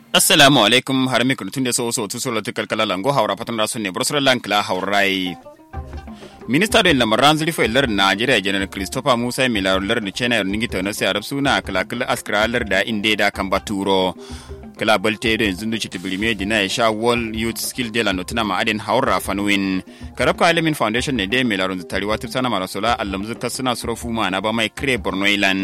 assalamu alaikum har mi kun tunde so so tu so lotu kalkala lango hawra patan rasu ne brosra lankla hawrai minista da lamaran zurfa ilar najeriya janar christopher musa milar lar da china ningi tana sai arab suna kalakal askralar da inde da kan baturo kala balte da yanzu duci tibirime dina ya sha world youth skill de la notina ma adin haura fanwin karabka alimin foundation ne dai milar da tariwa tufsana marasola allamzu kasuna surofu ma na ba mai kire borno ilan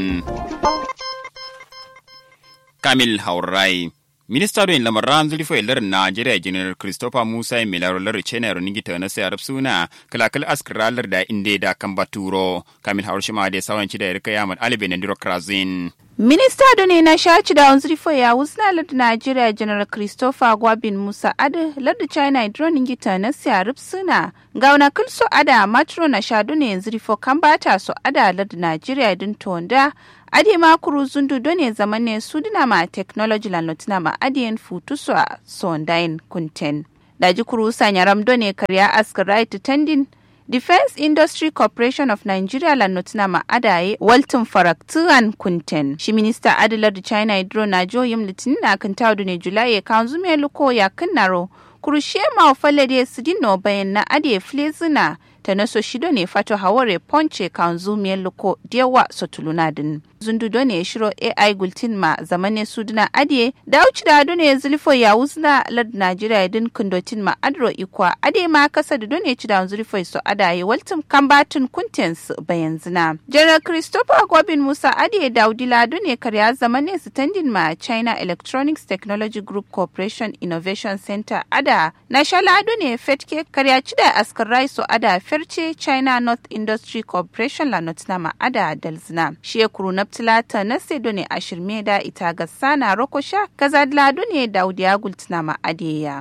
kamil haurai minista don lamaran zulfo ilar najeriya janar christopher musa milaro lar chena ronigi ta na sayar suna kalakal askiralar da inde da kan baturo kamil haur shima da sawanci da yarka yaman alibe na krazin Minista ne na shaci da wanzurifo ya wusna lardu Najeriya General Christopher Gwabin Musa Ade lardu China drone gita na siyarif suna ga wani kulso ada matro na shadu ne yanzu rifo kan bata so ada lardu Najeriya din tonda ade ma kuru zundu done zaman ne su dina ma technology la notina ma adiyen futu so sondain kunten daji kuru sanya ramdo ne karya askar right tendin Defense Industry Corporation of Nigeria la notina ma adaye Walton Faraktuan Kunten. Shi minista Adilar da China Hydro na joyim litinin na kan tawdu ne Julai ya kan zume luko ya kinnaro. Kurushe ma ofalade su dino bayan na ade flezina ta naso shido ne fato haware ponce kan zume luko dewa sotulunadin. zundudo ne shiro AI gultin ma zamane suduna adiye da uci da ne zulfo ya wuzna lad Najeriya din kundotin ma adro ikwa ade ma kasa da done ci da zulfo so adaye waltum kambatun kuntens bayan zina. General Christopher Gobin Musa adiye daudila ne karya zamane standing ma China Electronics Technology Group Corporation Innovation Center ada na shala ne fetke karya ci da askar rai so ada ferce China North Industry Corporation la notna ma ada dalzina. Shi na tilata na sedo ne a shirme da ita ga sana rokosha kaza lado ne da audiya gultina ma adeya.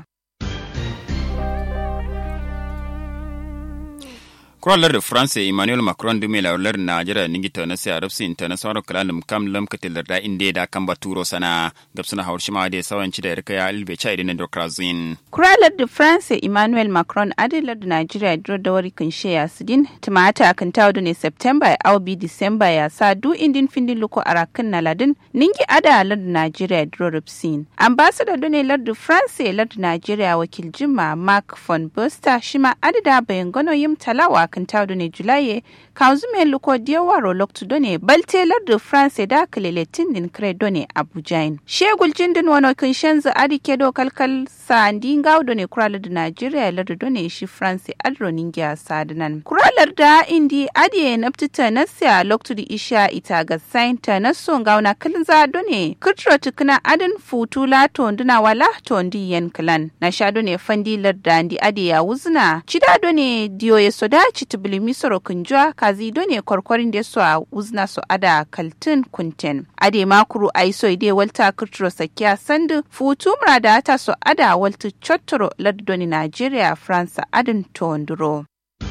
kuralar da france emmanuel macron dume laular najeriya ningita na sai arabsi international kalalum kam lam katilar da inda da kan baturo sana gabsuna hawar shima da sawanci da yarka ya albe cha idan da krazin kuralar da france emmanuel macron adilar da najeriya dro da wari kan sheya sidin tumata kan tawo ne september ya aubi december ya sa du indin findin luko arakan na ladin ningi ada lar da najeriya dro rupsin ambassador done lar da france lar da najeriya wakil jima mark von buster shima adida bayan gano yim talawa kan tawdo ne julaye kanzu me luko diawaro loktu done balte lardu france da kalele tindin kre done abujain shegul jindin wano kan shanzu adi kedo kalkal sandi ngawdo ne kuralar da nigeria lardu done shi france adro ningia sadinan kuralar da indi adi naftita nasya loktu di isha ita ga sainta naso ngawna kalza done kutro tukuna adin futu la tonduna wala tondi yen klan na sha done fandi larda andi adi ya wuzna chida done diyo ya soda chitibili soro kunjwa kazi done korkorin da su a uzna su ada kaltin kunten ade makuru aiso ide walta kutro sakiya sandu futu murada ta su ada walta chottoro lardoni nigeria france adin tonduro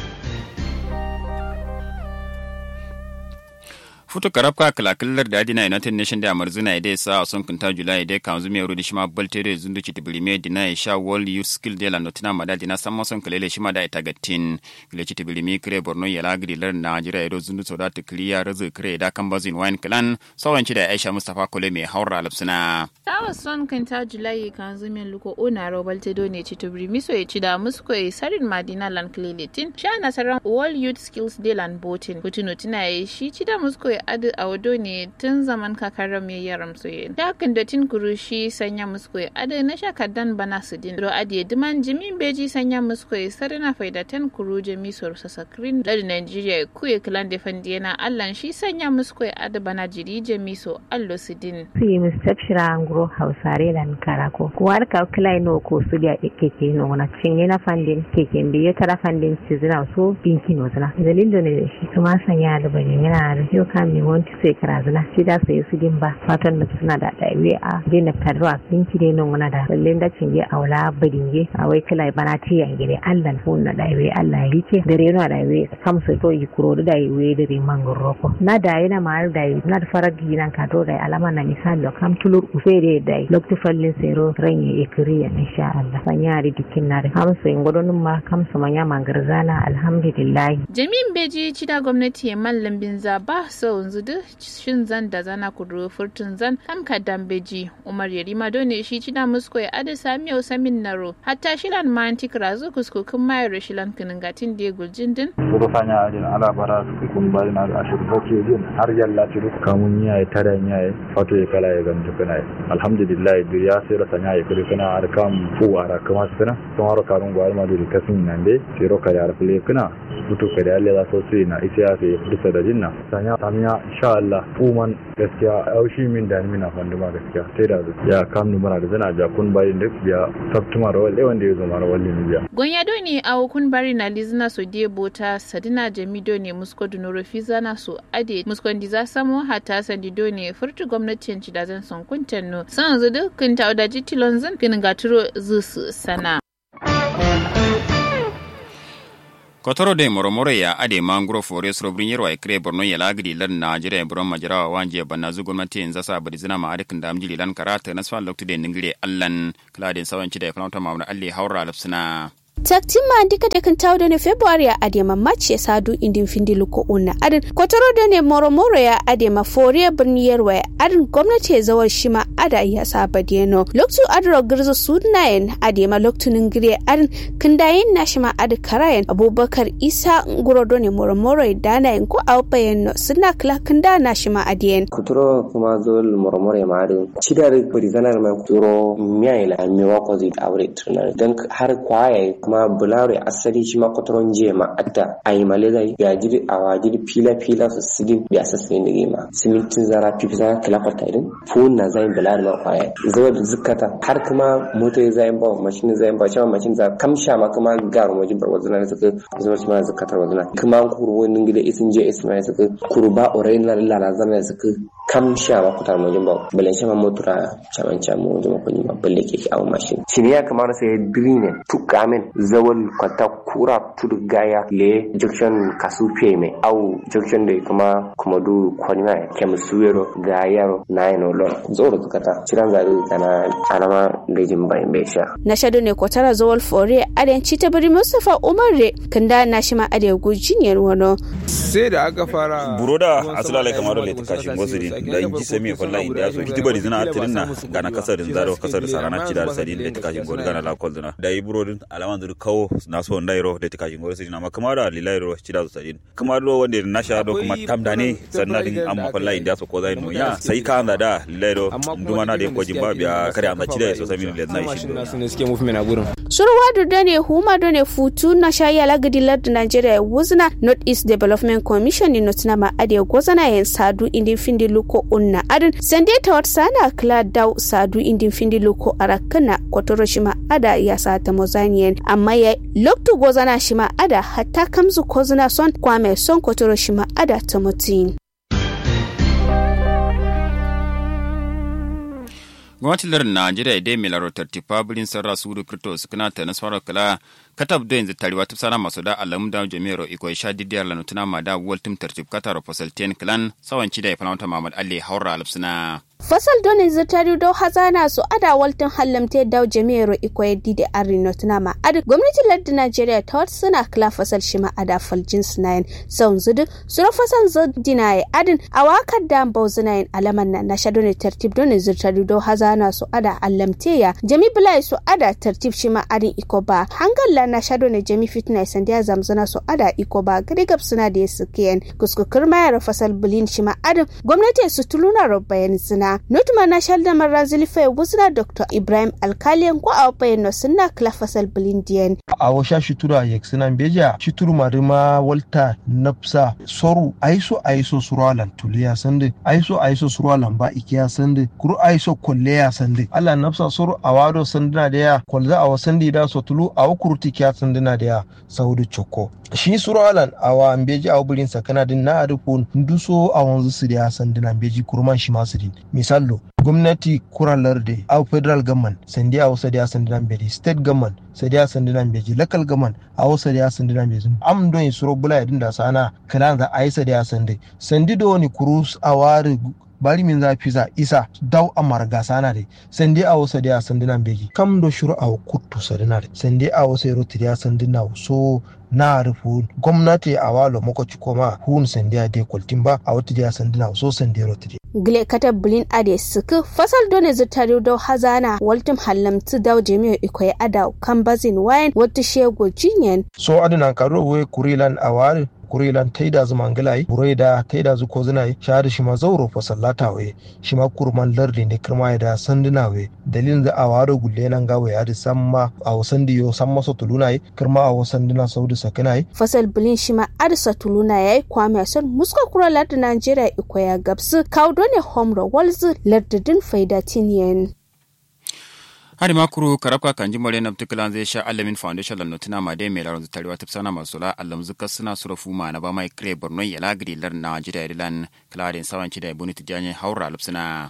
futu karabka kalakilar da adina united nation da amarzuna ide sa a son kunta julai ide kan zumi yaro da shima baltere zundu ci tibirime dina ya sha world youth skill de la notina mada dina samma son kalele shima da ita gattin kile ci tibirime kire borno ya lagri lar najira ido zundu soda ta kliya razu kire da kan bazin wine clan sawanci da aisha mustafa kole mai haura lapsuna tawa son kunta julai kan zumi luko ona ro baltedo ne ci tibirime so ya ci da musko ya sarin madina lan kleletin sha nasaran world youth skills de lan botin kutuno tina ya shi ci da musko ya adu a wado ne tun zaman kakarar mai yaram soye. Dakin da tin kurushi sanya musko ya adu na shakadan bana su din. Ro adiye diman jimin beji sanya musko ya sarina faida ten kuru jami sor sasakrin ladi Nigeria ku ya kilan da fandiyana allan shi sanya musko ya adu bana jiri jami so allo su din. Su yi mustapshira nguro hausare da karako. Kuwar ka kilai no ko su da keke no na cinye na fandin keke biye tara fandin ci zina so binki no zina. Dalilin da ne shi kuma sanya da bane yana da yau kan mai wanti sai karazuna shi da sai su din ba fatan da suna da daiwe a je na tarwa sun ki dai nan wani da lalle da cin je aula badinge a wai kala bana ti yan gire Allah fu na daiwe Allah ya rike dare na daiwe kam sai to yi kuro da daiwe dare mangoro ko na da yana ma da na da faragi nan ka to da alama na misali kam tulur usere dare dai lokti fallin sero ranye ikriya insha Allah sanya ri dikin na hamsu in godonun ma kamsu manya mangarzana alhamdulillah jami'in beji cida gwamnati ya mallam bin zaba so yanzu duk shin zan da zana kuduro furtun zan kam kadan beji umar yarima dole shi cida musko ya ada sami yau samin naro hatta shilan mantik razu kuskukun mayar shilan kiningatin da ya guljin din Buru fanya ajin ala bara su kun bari na da ashir bace jin har yalla ci duk kamun yayi tada yayi fato ya kala ya gamta kana alhamdulillah bir ya sai rasa yayi kuri kana har kam fu ara kama sana ton har karun gwal ma duri kasin nan de sai ro kare arfle kana butu kare Allah za so su na ita ya sai furta da jinna sanya tamiya insha Allah fu man gaskiya aushi min da mina fandu ma gaskiya sai da ya kam nu mara da zana ja kun bari duk biya sabtuma rawal wanda ya zo mara wallin biya gonya do ne a kun bari na lizna so die bota sadina jamido ne musko dunoro fizana so ade muskon diza samo hata sandido ne furtu gwamnatin ci da zan son kuntan no san zu dukkan ta da jitilon zan kin gaturo zusu sana kotoro de moromoro ya ade mangro forest robrin yerwa e kre borno ya lagdi lan najeriya buron majarawa wanje banna zu gwamnati yanzu sa bari zina ma adikin da amjili lan karata na swan lokti de ningire allan kladin sawanci da ya falauta ma'amuna alli haura lafsina taktin ma dika da kan tawo ne february a adema match ya sadu indin findi luko una adin kotoro da ne moro moro ya adema foriya birni yarwa ya adin gwamnati ya zawar shi ma ada ya saba deno loktu adro girzo sunayen adema loktunin gire adin kindayin na shi ma adi karayen abubakar isa nguro do ne moro moro ya dana yin ko awpayen no suna kila kinda na shi ma adiyen kuturo kuma zol moro moro ya ma adin cidar barizanar mai kuturo miya ila miwa ko zai aure tunar don har kwaya kuma bulare asali shi ma kwataron jiya ma atta a yi male zai ya jiri a wajiri fila fila su sidin biya sassayin da gima simintin zara fifi zara kila kwata idin fun na zai bulare ma kwaya zuwa da zukata har kuma mota ya zai ba mashin zai ba cewa mashin za kamsha ma kuma garu majin bar wazuna da suka zuwa shi ma zukatar wazuna kuma kuru wani gida isin je isma ya suka kuru ba orai na lalala zama ya suka kamsha ma kutar majin ba balan shama motura caman camu wajen makonni ma balle ke awon mashin shi ya kamar sai dirine tukamin zawal kwata kura tudu gaya le junction kasu mai au junction da kuma kuma du kwanima kem suwero gayaro na yano lor zoro tukata ciran zari kana alama lejin bayan bai sha na shado ne kwatara zawal fore adan ci ta bari mustafa umar re kanda na shi ma ade gujiniyar wano sai da aka fara buroda asulale kamar le kashi ngosiri da inji semi falla inda so kiti bari zina tirinna gana kasarin zaro kasar sarana ci da sadin le kashi ngori gana la kolduna da yi burodin alaman dur kawo na so ndairo da kashi ngori sidina ma kamar da lilairo ci da sadin kamar do wanda na sha do kuma tamdane sannan din amma falla inda so ko zai no ya sai ka anda da lilairo nduma na da ko jimba biya kare anda ci da so sami le na shi su ne suke movement a gurin surwa da ne huma do ne futu na shayi alagadi lardu nigeria wuzna north east development commission ni notina ma ade gozana yen sadu indin findi luko unna adin sande tawat sana kla daw sadu indin findi luko arakana kotoro shima ada ya sata mozanien amma ya loktu gozana shima ada hatta kamzu kozna son kwame son kotoro shima ada tamotin gwamnatin lardin najeriya dai mai larotar tifa birin sarra su da kirto su kana ta nasarar kala katab da yanzu tariwa ta sana masu da alamu da jami'ar iko sha didiyar lanutuna ma da waltim tartib katar fasal ten clan sawanci da ya fanauta mamad alle haura alfsuna fasal donin zirtari do hazana su ada waltin hallamte daw jami'ar iko yaddi da arino tunama ad gwamnatin lardin najeriya ta wata suna kila fasal shima ada faljin sunayen saun zudu sura fasal zudina ya adin a wakar da bauzinayen alaman na na shadone tartib donin zirtari do hazana su ada allamte ya jami bulai su ada tartib shima adin iko ba hangalla na shadone jami fitna sandiya zamzana su ada iko ba gadigab suna da ya sukiyen kuskukur mayar fasal bulin shima adin gwamnati su tuluna rabbayan suna nutma na shalda marra zilifa wuzna dr ibrahim alkaliyan ko a bayan no sunna kla fasal bilindiyan a washa shitura yak sinan beja shituru marima walta napsa soru aiso aiso surwalan tuliya sande aiso aiso surwalan ba ikiya sande kuru aiso kolleya sande ala napsa soru awado sandina da ya kolza a wasandi da so tulu a wukurti kiya sandina da ya saudu choko shi surwalan awa mbeji a wubirin sakana din na adukun nduso a wanzu su da ya sandina mbeji kurman shi masu din misallo gwamnati kuralar da a federal government sandi a wasu da ya sandi nan beji state government sadi a sandi nan beji local government a wasu da ya sandi nan beji am don suro bula yadin da sana kalan za a yi sadi a sandi sandi da wani kurus a wari bari min za fiza isa daw amar gasana de sende awo sade a sandina begi kam do shuru awo kuttu sadina de sende awo sai rotiri a sandina so na rufu gwamnati a walo makoci koma hun sende a de kwaltin ba a wata a sandina so sende rotiri gile kata bulin ade suku fasal done zutari do hazana waltum hallamtu daw jami'o ikoy ada kambazin wayan wata shego jinyen so adina karo we kurilan awari kurilan taida zu mangalai buraida taida zu kozinai shahada shi ma zauro fa sallata we shi ma kurman lardi ne kirma da sanduna we dalilin da awaro gulle nan gawe ya da samma a wasan diyo samma so tulunai kirma a wasan dina saudi sakinai fasal bulin shi ma adsa tuluna yayi kwame son muska kura lardi Najeriya ikoya gabsu kaudone homro walzu lardidin faida tinyen hari makuru karabka kan jimare na tukulan zai sha alamin foundation lan notuna ma dai mai laron tarewa tafsana masu la alam zuka suna surafu ma na ba mai kire borno ya lagri lar na jida dilan klarin sawanci da ibuni tijanye haura lupsuna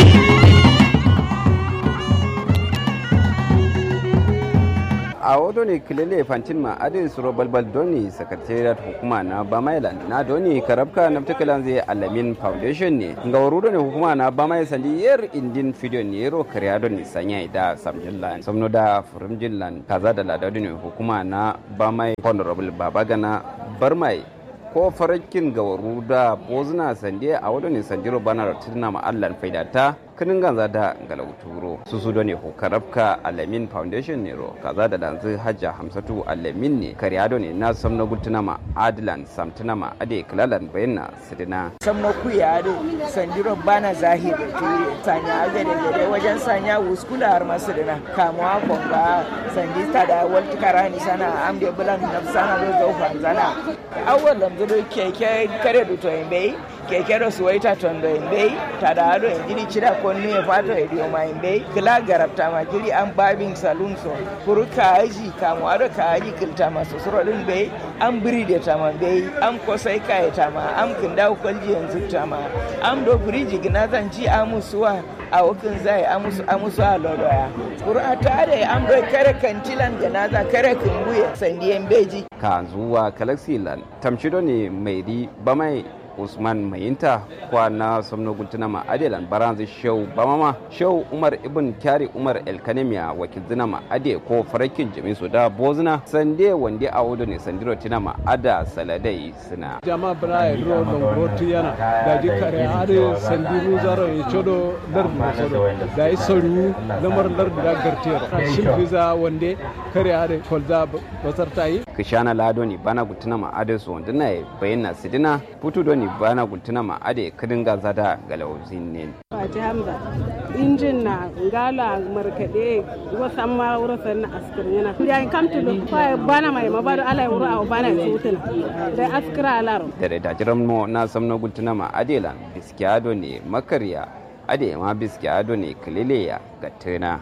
a wato ne kilele fantin ma adin suro balbal doni secretariat hukuma na bamailan na doni karabka na tukulan zai alamin foundation ne ga wuru ne hukuma na bamai sandi yer indin video ne yero kariya doni sanya da samjillan samno da furimjillan kaza da ladadu ne hukuma na bamai honorable babagana barmai ko farakin gawaru da bozuna sande a wadda ne sandiro bana tuna ma allan faidata kinin ganza da galauturo su su ne ko karabka alamin foundation ne ro kaza da danzu hajja hamsatu alamin ne kariado ne na samna gultuna ma adilan samtuna ma ade klalan bayyana sidina samna kuya ade sandiro bana zahir turi sanya agade gade wajen sanya wuskula har masu dina kamuwa konga sandi da walti karani sana amde bulan nafsana do zaufa zana awwal lamzo keke kare duto bai keke do suwaita tondo en ɓey taɗa aɗo en jiɗi ciɗa konnu e fato e ɗiyoma en ɓey kila garabtama jiɗi an babin salum so pour kaaji kamo aɗo kaaji kiltama sosoro ɗum ɓey an biridetama ɓey an kosay kayetama an kindaw kolji en zuttama an ɗo biriji gnazanci amu suwa a wakin zai amusu amusu a lodoya pour a tare an ɗo kare kantilan ganaza kare kumbuye sandiyen beji ka zuwa kalaxilan tamshido ne mai di bamai usman mayinta kwa na somno gultuna ma adelan baranzi show bamama show umar ibn kyari umar elkanemiya wakil zina ma ade ko farakin jami su da bozina sande wande a wudu ne sandiro tina ma ada saladai suna jama bra e ro don roti yana da ji kare ade sandiru zaro e chodo lar mo sodo da i soru lamar lar da gartero shin visa wande kare ade kolza basartai kishana lado ni bana gultuna ma ade su wanda na bayyana sidina putu doni bana gultuna ma ade kadin gaza da galauzin ne Fati Hamza injin na ngala markade wasan ma wurasan na askir yana ya kam to fa bana mai ma bado ala wura au bana sutuna da askira alaro da da jiran mo na samno gultuna ma adelan biskiado ne makarya ade ma biskiado ne kilileya ga tuna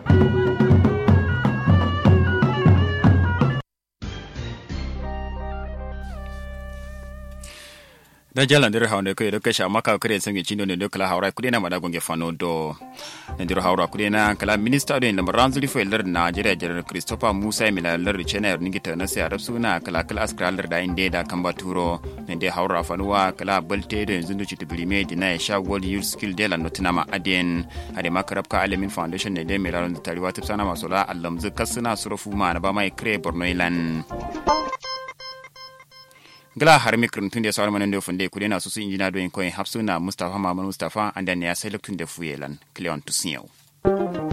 da jalan dir hawnde ko do kesha maka kare sangi chindo ne do kala hawra kudi na mada gonge fano do ne dir hawra kudi na kala minister do ne ranzuli fo ler Nigeria general Christopher Musa mila ler chena ningi ta na sai suna kala kala askra ler da inde da kamba turo ne de hawra fanuwa kala balte do yanzu do chitu bilime dina ya sha world youth skill de la notina ma aden ade makarab ka alamin foundation ne de mila ran tariwa tipsana masola allam zakasuna surufu ma na ba mai kre borno ilan gala har mikrin tun da sauran manan da funde kudi na susu injina doyin koyin hapsuna mustafa mamman mustafa an da ne ya sai luktun da fuyelan cleon tusinyau